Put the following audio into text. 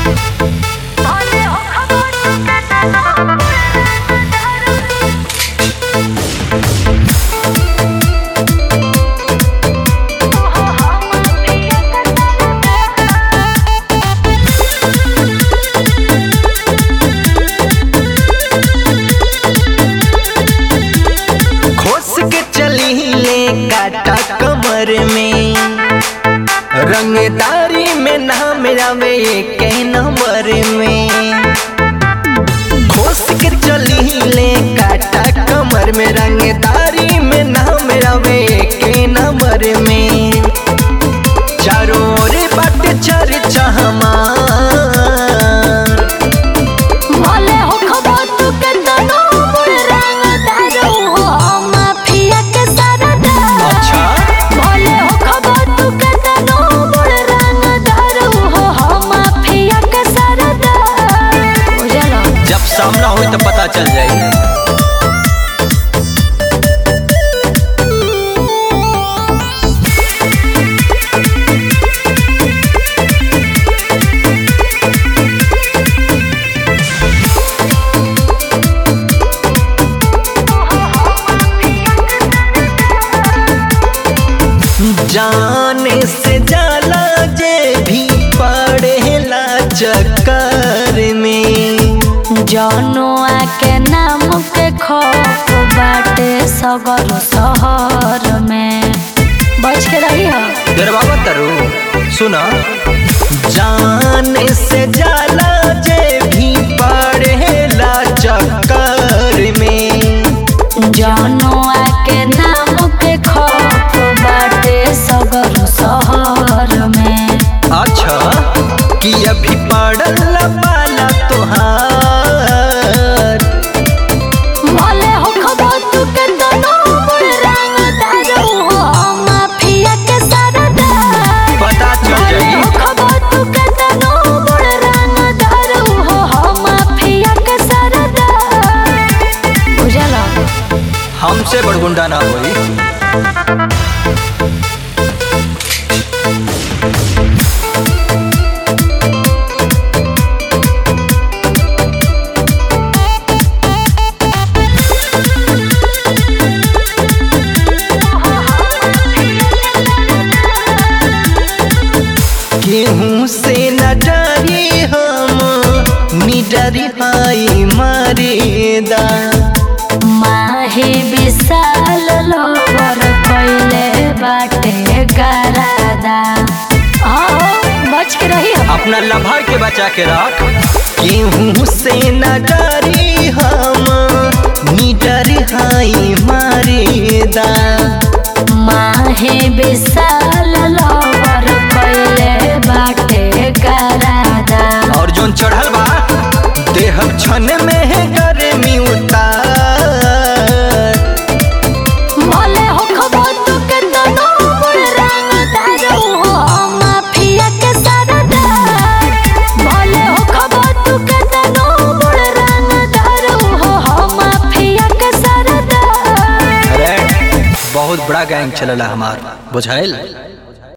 खोस के चली ले काटा कमर में रंगदारी में नाम आवे के नंबर में खोस के चली ले काटा कमर में रंगदारी में नाम आवे के नंबर में चारों ओर बाट चर्चा हमार भले हो खबर तू के तनो बुढ़ रंगदार हो माफिया के सरदार अच्छा भले हो खबर तू के तनो बुढ़ रंगदार हो माफिया के सरदार बुझलो जब सामना हो तो पता चल जाएगी जाने से जाला जे भी पड़ेला चक्कर में जनुआ के नाम के खौफ बाटे सगर शहर में बच के रही हो दरबाबा तरु सुना जाने से जाला जे भी पड़ेला चक्कर में जनुआ के नाम के खौफ बाटे सगर शहर में अच्छा कि अभी पड़ल पाला तोहार भले हो खबर तू के दोनों बुढ़ रंगदार हो माफिया के सरदार पता चल भले जाएगी हो खबर तू के दोनों बुढ़ रंगदार हो माफिया के सरदार बुझला हमसे बड़गुंडा ना होई केहू से न डरी हम निडरी हाई मारेदा माही विशाल लोवर कैले बाटे गरादा आओ बच के रही हो अपना लम्हा के बचा के रख केहू से न डरी हम निडरी हाई मारेदा माही विशाल लोवर कैले बाटे गरादा और जोन चढ़ल बा देह क्षण में है गर्मी उतार भले हो खबर तू के दोनों बुढ़ रंगदार हो माफिया के सरदार भले हो खबर तू के दोनों बुढ़ रंगदार हो माफिया के सरदार अरे बहुत बड़ा गैंग चलला हमार बुझाइल